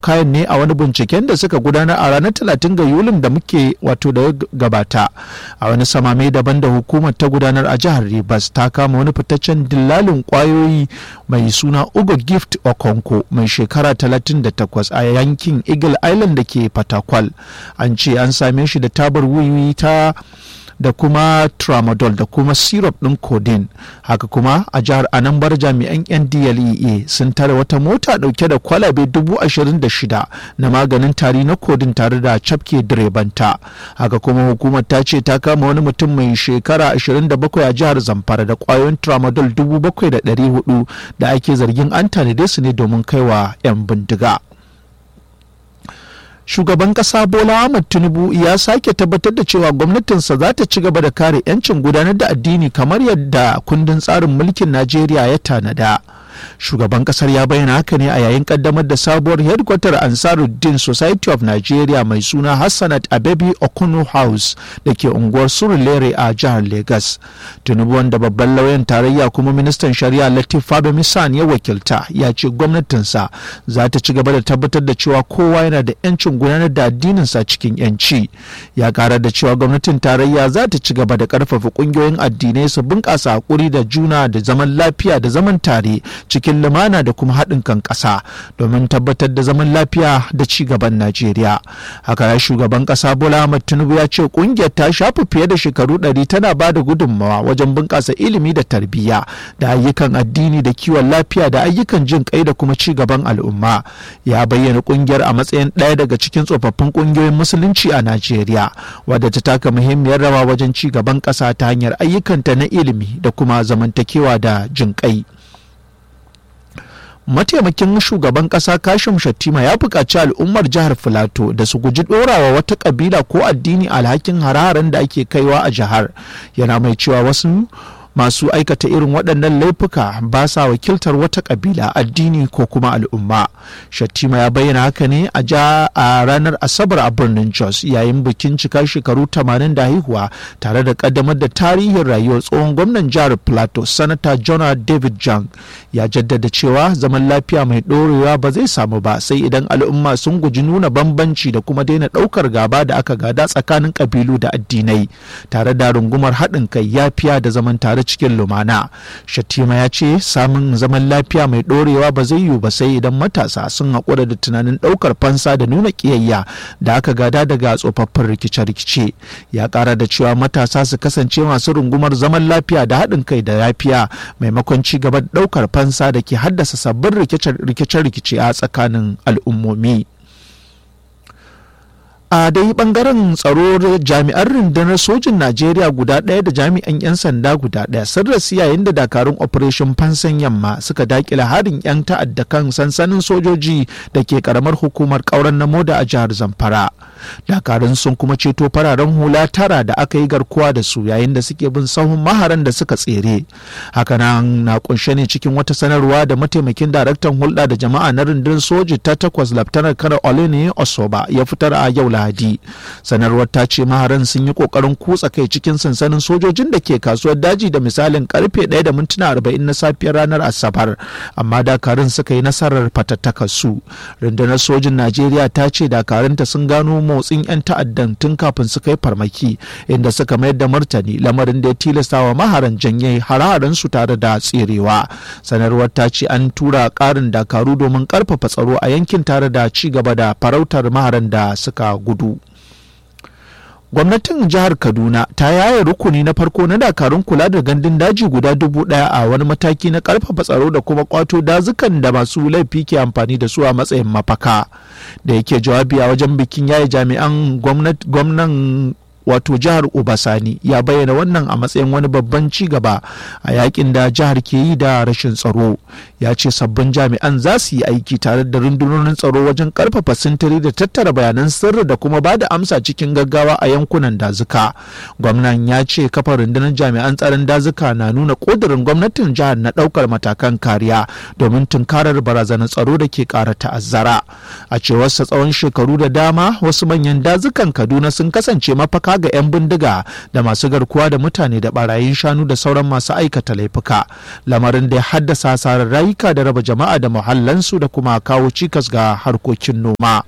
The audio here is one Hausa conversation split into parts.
kayan ne a wani binciken da suka gudanar a ranar 30 ga yulin da muke wato da gabata a wani samame daban da hukumar ta gudanar a jihar rivers ta kama wani fitaccen dillalin kwayoyi mai suna ugo gift okonko mai shekara 38 a yankin eagle island da ke fatakwal an ce an same shi da tabar wiwi ta da kuma tramadol da kuma syrup ɗin codeine haka kuma a jihar anambar jami'an ndlea sun tare wata mota ɗauke da kwalabe dubu ashirin da shida na maganin tari na codeine tare da cafke direbanta haka kuma hukumar ta ce ta kama wani mutum mai shekara 27 a jihar zamfara da kwayoyin tramadol dubu bakwai da ɗari hudu da ake zargin an tanade su ne domin kaiwa 'yan bindiga. shugaban kasa bola ahmad tinubu ya sake tabbatar da cewa gwamnatinsa za ta ci gaba da kare 'yancin gudanar da addini kamar yadda kundin tsarin mulkin najeriya ya tanada shugaban kasar ya bayyana haka ne a yayin kaddamar da sabuwar headquarter ansaruddin society of nigeria mai suna hassanat abebi okunu house da ke unguwar surulere a jihar lagos tinubu wanda babban lauyan tarayya kuma ministan shari'a latif fabemi san ya wakilta ya ce gwamnatinsa za ta ci gaba da tabbatar da cewa kowa yana da 'yancin gudanar da addininsa cikin 'yanci ya kara da cewa gwamnatin tarayya za ta ci gaba da karfafa kungiyoyin addinai su bunƙasa hakuri da juna da zaman lafiya da zaman tare cikin lumana da kuma haɗin kan ƙasa domin tabbatar da zaman lafiya da ci gaban Najeriya. Haka ya shugaban ƙasa Bola Ahmed Tinubu ya ce ƙungiyar ta shafi fiye da shekaru ɗari tana ba da gudunmawa wajen bunƙasa ilimi da tarbiyya da ayyukan addini da kiwon lafiya da ayyukan jin kai da kuma ci gaban al'umma. Ya bayyana ƙungiyar a matsayin ɗaya daga cikin tsofaffin ƙungiyoyin musulunci a Najeriya wadda ta taka muhimmiyar rawa wajen ci gaban ƙasa ta hanyar ayyukanta na ilimi da kuma zamantakewa da jin kai. mataimakin shugaban kasa kashim shattima ya buƙaci al'ummar jihar filato da su guji ɗorawa wata ƙabila ko addini alhakin hararen da ake kaiwa a jihar yana mai cewa wasu masu aikata irin waɗannan laifuka ba sa wakiltar wata ƙabila addini ko kuma al'umma shattima ya bayyana haka ne a ja a ranar asabar a birnin jos yayin bikin cika shekaru 80 da haihuwa tare da ƙaddamar da tarihin rayuwar tsohon gwamnan jihar plateau sanata jonah david jang ya jaddada cewa zaman lafiya mai ɗorewa ba zai samu ba sai idan al'umma sun guji nuna bambanci da kuma daina ɗaukar gaba da aka gada tsakanin ƙabilu da addinai tare da rungumar haɗin kai yafiya da zaman tare cikin lumana shatima ya ce samun zaman lafiya mai ɗorewa ba zai yiwu ba sai idan matasa sun haƙura da tunanin ɗaukar fansa da nuna ƙiyayya da aka gada daga tsofaffin rikice-rikice ya ƙara da cewa matasa su kasance masu rungumar zaman lafiya da haɗin kai da yafiya maimakon ci gaba da ɗaukar fansa da ke haddasa sabbin rikice-rikice a tsakanin al'ummomi. a dai bangaren tsaro jami'an rundunar sojin najeriya guda ɗaya da jami'an 'yan sanda guda ɗaya sun rasu yayin da dakarun operation fansan yamma suka dakila harin 'yan ta'adda kan sansanin sojoji da ke karamar hukumar ƙauren na moda a jihar zamfara dakarun sun kuma ceto fararen hula tara da aka yi garkuwa da su yayin da suke bin sahun maharan da suka tsere hakanan na kunshe ne cikin wata sanarwa da mataimakin daraktan hulɗa da jama'a na rundunar soji ta takwas laftanar kanar olene osoba ya fitar a yau lahadi sanarwar ta ce maharan sun yi kokarin kutsa kai cikin sansanin sojojin da ke kasuwar daji da misalin karfe 1 da mintuna 40 na safiyar ranar asabar amma dakarun suka yi nasarar fatattakar su rundunar sojin najeriya ta ce dakarunta sun gano motsin 'yan ta'addan tun kafin su kai farmaki inda suka mayar da martani lamarin da ya tilasta wa maharan janye hararen su tare da tserewa sanarwar ta ce an tura karin dakaru domin karfafa tsaro a yankin tare da ci gaba da farautar maharan da suka gudu gwamnatin jihar kaduna ta yaye rukuni na farko na dakarun kula da gandun daji guda dubu daya a wani mataki na karfafa tsaro da kuma kwato dazukan da masu laifi ke amfani da su a matsayin mafaka da yake jawabi a wajen bikin yaye jami'an gwamnan wato jihar obasani ya bayyana wannan a matsayin wani babban ci gaba a yakin da jihar ke yi da rashin tsaro ya ce sabbin jami'an za su yi aiki tare da rundunonin tsaro wajen karfafa sintiri da tattara bayanan sirri da kuma ba da amsa cikin gaggawa a yankunan dazuka gwamnan ya ce kafa rundunar jami'an tsaron dazuka na nuna ƙudurin gwamnatin jihar na ɗaukar matakan kariya domin tunkarar barazanar tsaro da ke ƙara ta'azzara a cewarsa tsawon shekaru da dama wasu manyan dazukan kaduna sun kasance mafaka mafaka ga 'yan bindiga da masu garkuwa da mutane da barayin shanu da sauran masu aikata laifuka lamarin da ya haddasa hasarar rayuka da raba jama'a da muhallansu da kuma kawo cikas ga harkokin noma.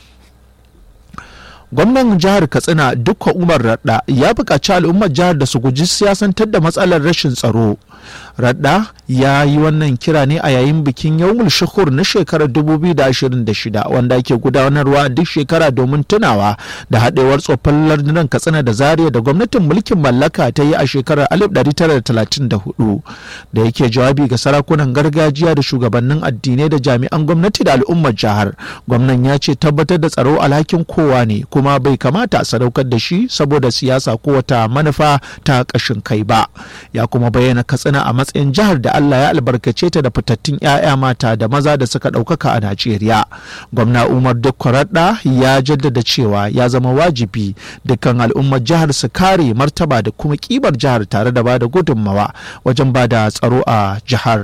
gwamnan jihar katsina dukkan umar radda ya buƙaci al'ummar jihar da su guji siyasantar da matsalar rashin tsaro radda ya yi wannan kira ne a yayin bikin yawmul shukur na shekarar 2026 wanda ake gudanarwa duk shekara domin tunawa da haɗewar tsoffin lardunan katsina da zaria da gwamnatin mulkin mallaka ta yi a shekarar 1934 da yake jawabi ga sarakunan gargajiya da shugabannin addinai da jami'an gwamnati da al'ummar jihar gwamnan ya ce tabbatar da tsaro alhakin kowa ne kuma bai kamata a sadaukar da shi saboda siyasa ko wata manufa ta ƙashin kai ba ya kuma bayyana katsina a matsayin jihar da Allah ya albarkace ta da fitattun 'ya'ya mata da maza da suka ɗaukaka a Najeriya. Gwamna Umar Dukwaradda ya jaddada cewa ya zama wajibi dukkan al'ummar jihar su kare martaba da kuma kibar jihar tare da bada gudunmawa wajen bada tsaro a jihar.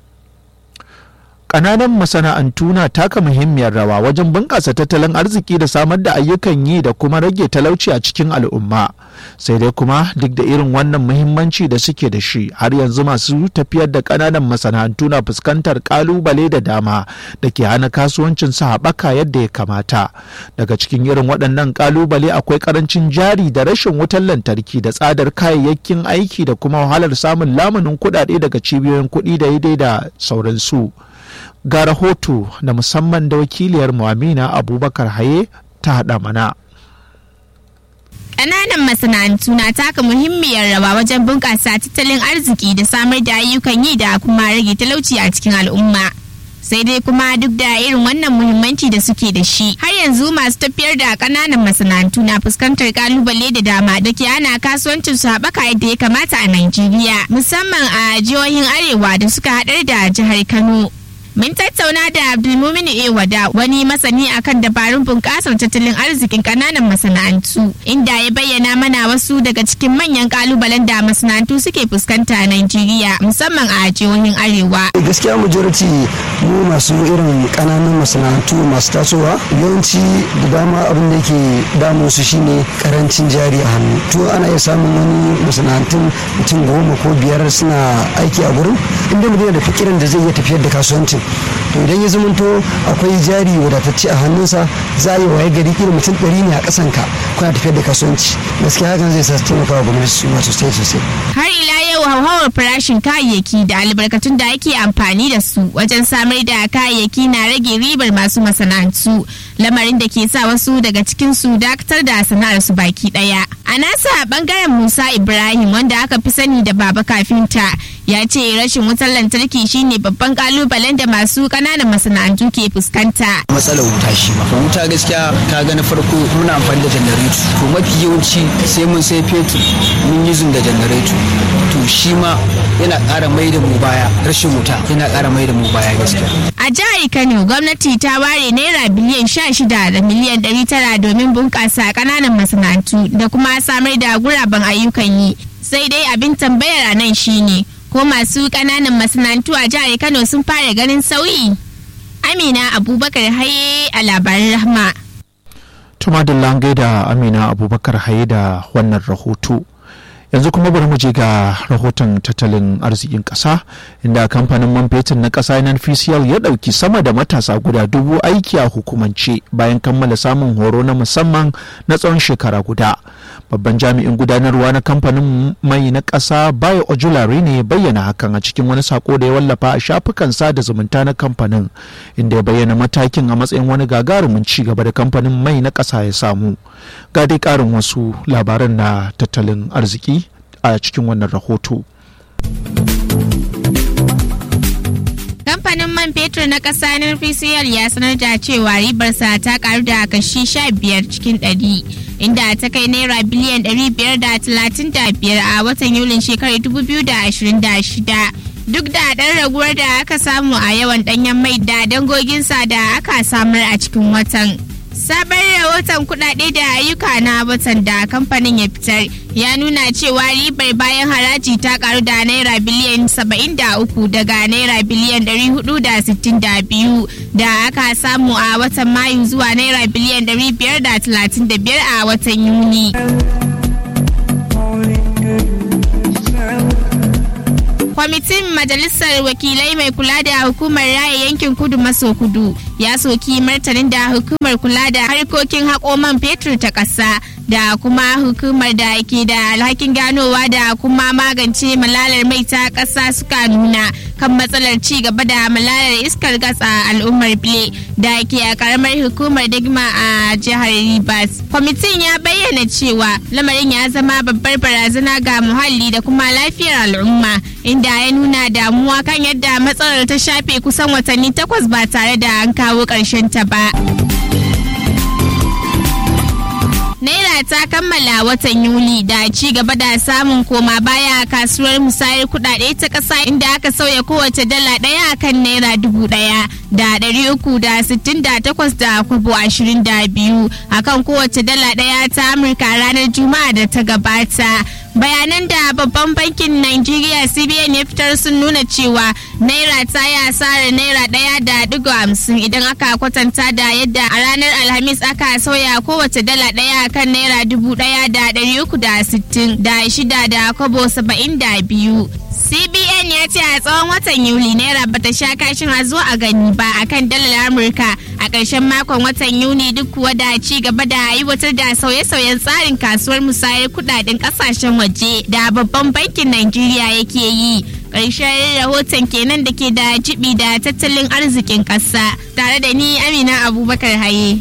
Ƙananan masana'antu na taka muhimmiyar rawa wajen bunƙasa tattalin arziki da samar da ayyukan yi da kuma rage talauci a cikin al'umma. Sai dai kuma duk da irin wannan muhimmanci da suke da shi har yanzu masu tafiyar da ƙananan masana'antu na fuskantar ƙalubale da dama da ke hana kasuwancin su haɓaka yadda ya kamata. Daga cikin irin waɗannan ƙalubale akwai ƙarancin jari da rashin wutar lantarki da tsadar kayayyakin aiki da kuma wahalar samun lamunin kuɗaɗe daga cibiyoyin kuɗi da daidai da sauransu. ga rahoto da musamman da wakiliyar Amina abubakar haye ta haɗa mana. Ƙananan masana'antu na taka muhimmiyar rawa wajen bunƙasa tattalin arziki da samar da ayyukan yi da kuma rage talauci a cikin al'umma. sai dai kuma duk da irin wannan muhimmanci da suke da shi har yanzu masu tafiyar da ƙananan masana'antu na fuskantar kalubale da dama da ke ana kasuwancin su haɓaka yadda ya kamata a Najeriya musamman a jihohin arewa da suka haɗar da jihar Kano. Mun tattauna da Abdulmumin Ewada wani masani akan dabarun bunƙasar tattalin arzikin ƙananan masana'antu inda ya bayyana mana wasu daga cikin manyan ƙalubalen da masana'antu suke fuskanta a Najeriya musamman a jihohin Arewa. Gaskiya majority mu masu irin ƙananan masana'antu masu tasowa yawanci da dama abin da yake damu su shine karancin jari a hannu. To ana iya samun wani masana'antun mutum goma ko biyar suna aiki a gurin inda mutum da fikirin da zai iya tafiyar da kasuwancin to idan ya zamanto akwai jari wadatacce a hannunsa za a yi waye gari irin mutum ɗari ne a ƙasan ka kuna tafiyar da kasuwanci gaskiya hakan zai sa taimaka wa gwamnati su ma sosai sosai. har ila yau hauhawar farashin kayayyaki da albarkatun da ake amfani da su wajen samar da kayayyaki na rage ribar masu masana'antu lamarin da ke sa wasu daga cikin su dakatar da sana'ar su baki ɗaya a nasa bangaren musa ibrahim wanda aka fi sani da baba kafinta ya ce rashin wutar lantarki shine babban kalubalen da masu kananan masana'antu ke fuskanta. matsalar wuta shi ma wuta gaskiya ka ga na farko muna amfani da janareto to mafi yawanci sai mun sai fetur mun yi da janareto to shi ma yana ƙara mai da mu baya rashin wuta yana ƙara mai da mu baya gaskiya a jihar kano gwamnati ta ware naira biliyan sha shida da miliyan ɗari tara domin bunƙasa kananan masana'antu da kuma samar da guraben ayyukan yi sai dai abin tambayar a nan shine ko masu ƙananan masana'antu a jihar Kano sun fara ganin sauyi. Amina Abubakar Haye a labarin Rahma. Tuma da langai da Amina Abubakar Haye da wannan rahoto. yanzu kuma bari mu je ga rahoton tattalin arzikin ƙasa inda kamfanin man fetur na ƙasa NNPCL ya ɗauki sama da matasa guda dubu aiki a hukumance bayan kammala samun horo na musamman na tsawon shekara guda babban jami'in gudanarwa na kamfanin mai na ƙasa bayo ojulari ne bayyana hakan a cikin wani sako da ya wallafa a shafukan sada zumunta na kamfanin inda ya bayyana matakin a matsayin wani gagarumin ci gaba da kamfanin mai na ƙasa ya samu ga dai ƙarin wasu labaran na tattalin arziki a cikin wannan rahoto. kamfanin man fetur na ƙasa NPCL ya sanar da cewa ribarsa ta karu da kashi 15 cikin 100 inda ta kai naira biliyan 535 a watan yulin shekarar 2026 duk da ɗan raguwar da aka samu a yawan ɗanyen mai da dangoginsa da aka samar a cikin watan. sabon rahoton kudade da ayyuka na watan da kamfanin ya fitar ya nuna cewa ribar bayan haraji ta karu da naira biliyan 73 daga naira biliyan 462 da aka samu a watan mayu zuwa naira biliyan 535 a watan yuni. kwamitin majalisar wakilai mai kula da hukumar raya yankin kudu maso kudu ya soki martanin da hukumar kula da harkokin haƙo man fetur ta ƙasa da kuma hukumar da ke da alhakin ganowa da kuma magance malalar mai ta ƙasa suka nuna kan matsalar ci gaba da malalar iskar gas a al'ummar bile da ke a karamar hukumar digma a jihar rivers kwamitin ya bayyana cewa lamarin ya zama babbar barazana ga muhalli da kuma lafiyar al'umma inda ya nuna damuwa kan yadda matsalar ta shafe kusan watanni takwas ba tare da an kawo ƙarshen ta ba. Naira ta kammala watan Yuli da ci gaba da samun koma baya a kasuwar musayar kudade ta ƙasa inda aka sauya kowace dala ɗaya akan naira dubu ɗaya da ɗari uku da sittin da takwas da kwabo ashirin da biyu akan kowace dala ɗaya ta Amurka ranar Juma'a da ta gabata. bayanan da babban bankin Najeriya CBN ya fitar sun nuna cewa naira ta yi asarar naira ɗaya da digo hamsin idan aka kwatanta da yadda a ranar alhamis aka sauya kowace dala ɗaya kan naira dubu ɗaya da ɗari uku da sittin da shida da kwabo saba'in da biyu. CBN ya ce a tsawon watan Yuli naira bata sha kashin a zo a gani ba akan dalar Amurka a ƙarshen makon watan Yuni duk kuwa da ci gaba da aiwatar da sauye-sauyen tsarin kasuwar musayar kudaden ƙasashen waje da babban bankin Najeriya yake yi. Ƙarshen rahoton kenan da ke da jibi da tattalin arzikin ƙasa tare da ni Amina Abubakar Haye.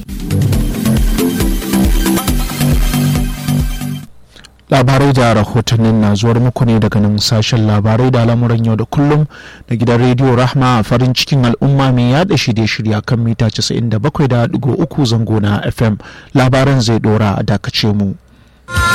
labarai da rahotannin na zuwar muku ne daga nan sashen labarai da al'amuran yau da kullum da gidan rediyo rahma a farin cikin al'umma mai yada shirye-shirya kan mita 97.3 zango na fm labaran zai dora a dakace mu.